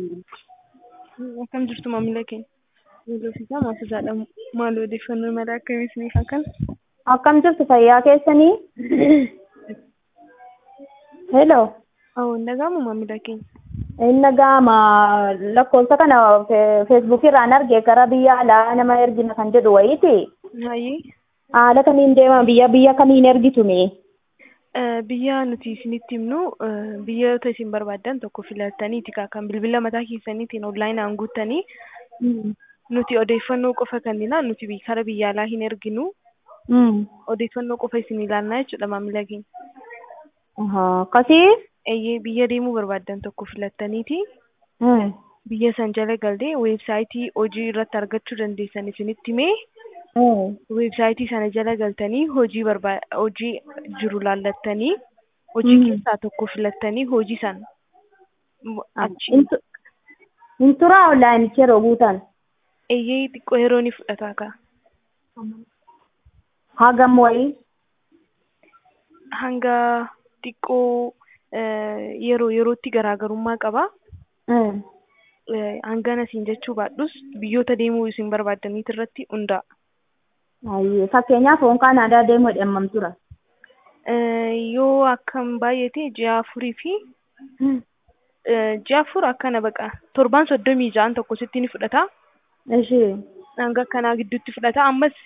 Akkam jirtu maamila keenya? Hordoftoota maasosaadha. Maal odeeffannoo mala akkamii isiniif akkan? Akkam jirtu fayyaa keessanii? Hello. Awwa hin dhaga'amu maamila keenya. Inni dhaga'ama lakkoofsa kana feesbuukii irraan arge gara biyya alaa nama ergina kan jedhu wayiiti. Hayyee. Haala kamiin deema biyya biyya kamiin ergitume? Biyya nuti isinitti himnu biyyoota isin barbaaddan tokko filattaniiti kan bilbila mataa keessaniitiin onlaayinaan guuttanii nuti odeeffannoo qofa kennina nuti kara biyya alaa hin erginu. Odeeffannoo qofa isin ilaallaa jechuudha maamila keenya. Akkasii? Eeyyee biyya deemuu barbaaddan tokko filattaniiti. Biyya san jala galtee weebsaayitii hojii irratti argachuu dandeessan isinitti himee. Weebsaayitii sana jala galtanii hojii barbaad hojii jiru laallattanii hojii keessaa tokko filattanii hojii sana achi. Hin turaa onlaayinichi yeroo guutan? Eeyyee xiqqoo yeroo ni fudhata kaa. Hagam wayii? Hanga xiqqoo yeroo yerootti garaagarummaa qaba. Hangana isin jechuu baadhus biyyoota deemuu isin barbaaddaniit irratti hundaa'a. Fakkeenyaaf foon Kaanaadaa deemuu hammam tura? Yoo akkam baay'ate ji'a afurii fi ji'a afur akkana baqa torbaan soddomii ja'an tokko sitti ni fudhata. Ishee. Hanga akkanaa gidduutti fudhata ammas